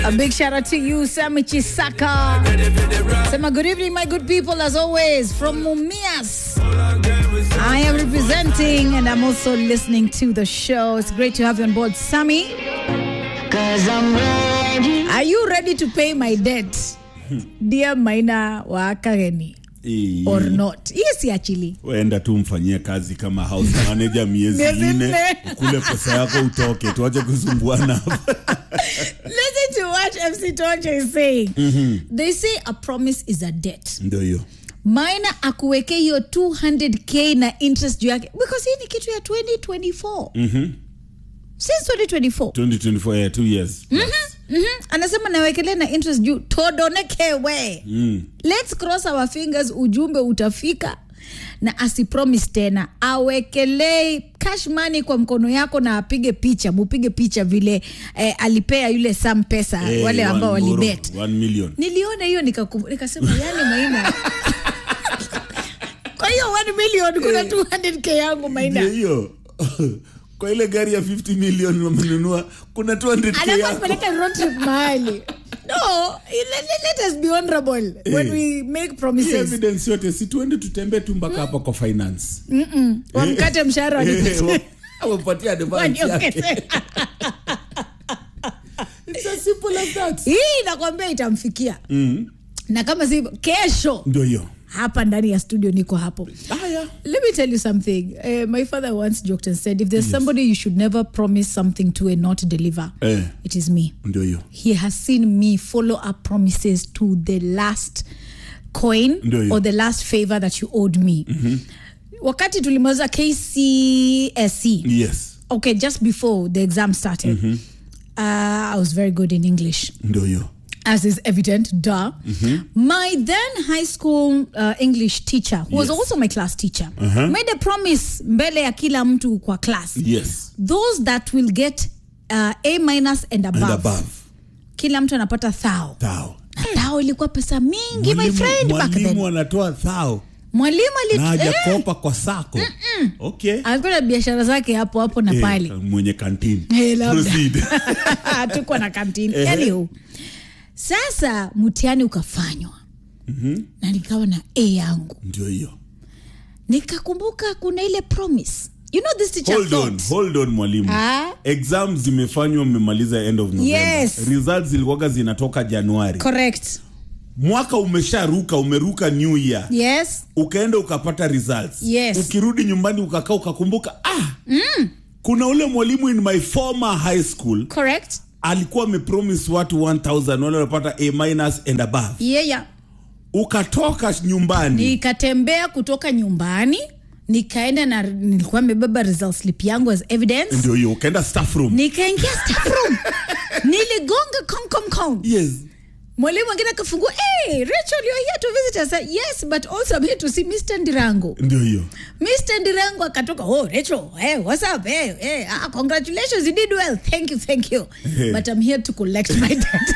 A big shout out to you, Sami Chisaka. Sema good evening, my good people, as always, from Mumias. I am representing and I'm also listening to the show. It's great to have you on board, Sami. Cause I'm ready. Are you ready to pay my debt? Dear Maina wa Kageni, Hii- or not? Yes, actually. Waenda tu mfanyie kazi kama house manager miezi Miezi nne, nne. ukule pesa yako utoke, tuache kusumbuana hapa. Listen to what MC Tonje is saying. They say a promise is a debt. Ndio hiyo Maina akuweke hiyo 200k na interest juu yake because hii ni kitu ya 2024 since 2024 2024 yeah, two years Mhm. anasema nawekelea na interest juu todonekewe mm. let's cross our fingers ujumbe utafika na asipromise tena awekelee cash money kwa mkono yako na apige picha mupige picha vile eh, alipea yule sam pesa Eh, wale ambao one boro, walibet one million niliona hiyo nikakum- nikasema yani maina kwa hiyo 1 million kuna 200k yangu maina Ndio hiyo kwa ile gari ya 50 million wamenunua kuna 200k anafaa yako kupeleka road trip mahali no let, let, let us be honorable when Eh. we make Hii promises evidence yote si tuende tutembee tu mpaka hapa kwa finance wamkate mshahara wanipatie- wapatia advance yake waniongeze. it's as simple as that hii nakwambia itamfikia na kama si kesho ndio hiyo hapa ndani ya studio niko hapo haya let me tell you something uh, my father once joked and said if there's somebody you should never promise something to and not deliver Eh. it is me ndio hiyo he has seen me follow up promises to the last coin Ndio hiyo. or the last favor that you owed me wakati tulimaliza kcsc yes okay just before the exam started uh, i was very good in english ndio hiyo as is evident duh my then high school uh, english teacher who was Yes. also my class teacher made a promise mbele ya kila mtu kwa class yes those that will get uh, a minus and above, and above kila mtu anapata thao thao na thao ilikuwa pesa mingi my Mwalimu- friend back mwalimu then anatoa thao mwalimu na ali- eh, hajakopa kwa sako okay alikuwa na biashara zake hapo hapo na Eh, pale mwenye kantini Eh, labda. Proceed. tuko na kantini Ehe. anywho sasa mtihani ukafanywa na nikawa na a yangu ndio hiyo nikakumbuka kuna ile promise you know this teacher hold on thought hold on mwalimu Ah. exam zimefanywa mmemaliza end of november Yes. results zilikuwaga zinatoka januari correct mwaka umesharuka umeruka new year yes ukaenda ukapata results Yes. ukirudi nyumbani ukakaa ukakumbuka ah kuna ule mwalimu in my former high school correct alikuwa amepromise watu 1000 wale wanapata a minus and above yeah, yeah. ukatoka nyumbani nikatembea kutoka nyumbani nikaenda na nilikuwa nimebeba result slip yangu as evidence ndio hiyo ukaenda staff room nikaingia staff room niligonga kong kong kong yes mwalimu mwingine akafungua hey, rachel you're here to visit us I said, yes but also I'm here to see mr ndirango ndio hiyo mr ndirango akatoka oh rachel hey, what's up hey, hey, ah, congratulations you did well thank you thank you Hey. but i'm here to collect my debt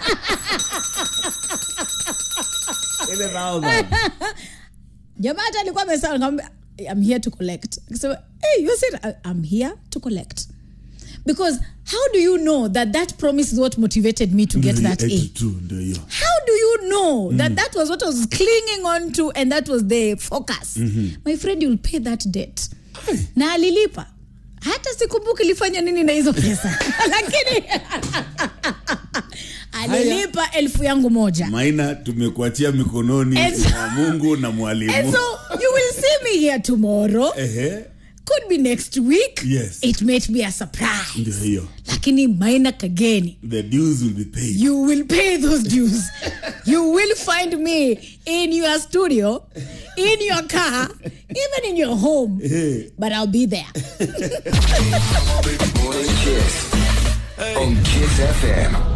ile thousand jamaa hata alikuwa amesema nikamwambia i'm here to collect akasema hey you said "I- i'm here to collect because how do you know that that promise is what motivated me to get Ndio that hiyo, a 82, ndio hiyo how do you know that that was what I was clinging on to and that was the focus my friend you'll pay that debt na alilipa hata sikumbuki ilifanya nini na hizo pesa lakini alilipa elfu yangu moja maina tumekuachia mikononi And so- mwa mungu na and mwalimu so you will see me here tomorrow Ehe, could be next week Yes. it might be a surprise ndio hiyo lakini maina kageni the dues will be paid you will pay those dues. you will find me in your studio, in your car, even in your home. But I'll be there. Morning Kiss on Kiss FM.